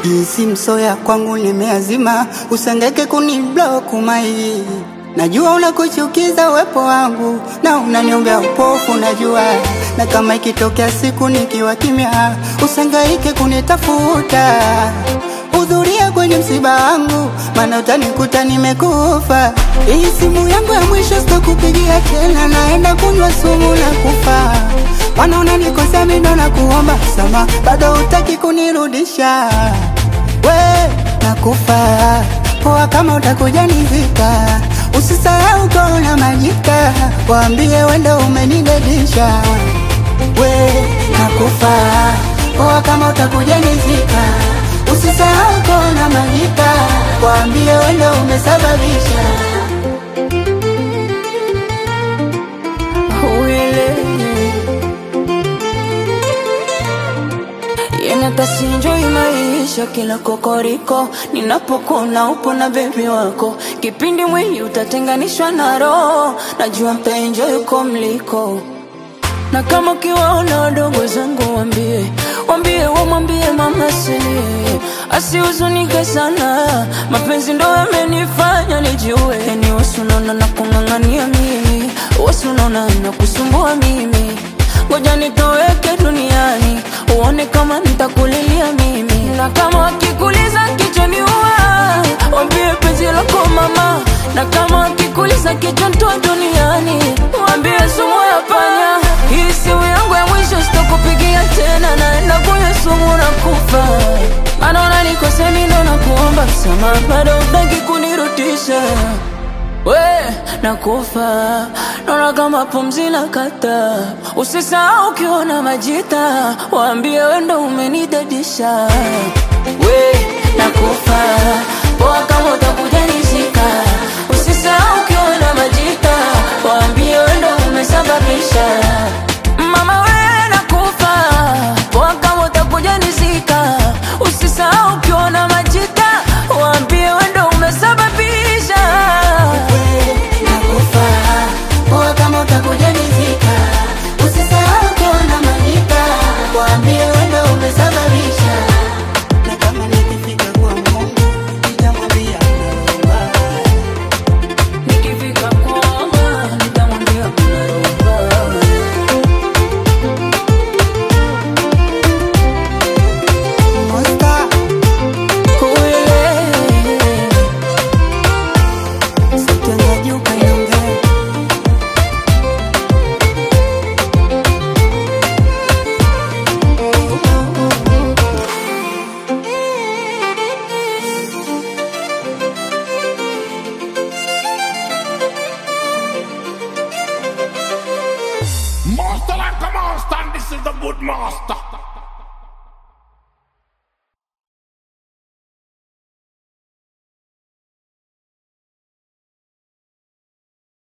Jinsi msoya kwangu nimeazima, usengeke kuniblock mai. Najua unakuchukiza uwepo wangu na unaniombea upofu, najua na kama ikitokea siku nikiwa kimya, usangaike kunitafuta. Hudhuria kwenye msiba wangu, maana utanikuta nimekufa. Hii simu yangu ya mwisho sitakupigia tena, naenda kunywa sumu na kufa. Wana unanikosea mimi ndo nakuomba sama, bado hutaki kunirudisha. We nakufa poa, kama utakuja nizika, usisahau kona majika, waambie wendo umenidedisha. We nakufa poa, kama utakuja nizika, usisahau kona majika, waambie wendo umesababisha. Yanatasinjoi maisha kila kokoriko, ninapokuna upo na bebi wako, kipindi mwili utatenganishwa na roho, najua mtaenjoy uko mliko na kama ukiwaona wadogo zangu wambie, wambie wamwambie mama silie, asihuzunike sana, mapenzi ndo yamenifanya nijue, yani wasunaona na kung'ang'ania mimi, wasunaona na kusumbua mimi, ngoja nitoweke duniani, uone kama nitakulilia mimi, na kama wakikuliza kichwani uwa, wambie penzi lako mama, na kama wakikuliza kichwa ntoa duniani, wambie sumu ya panya hii simu yangu ya mwisho sitakupigia tena, naenda kunywa sumu na kufa. Maana unanikosea mimi ndo nakuomba msamaha, bado hutaki kunirudisha. We nakufa, naona kama pumzi na kata. Usisahau ukiona majita, waambie we ndo umenidadisha. We nakufa, poa kama utakuja nishika. Usisahau ukiona majita, waambie we ndo umesababisha. Mama we nakufa, poa kama utakuja nizika. Usisahau ukiona majita, waambie we ndo umesababisha. Nakufa poa, kama utakuja nizika, usisahau kuona majika, waambie wendo umesababisha. Na kama nikifika kwa Mungu nitamwambia unaomba Nikifika kwamba nitamwambia kuna roho Monster, sitendaji ukaniongea Master like a master, and this is the good master.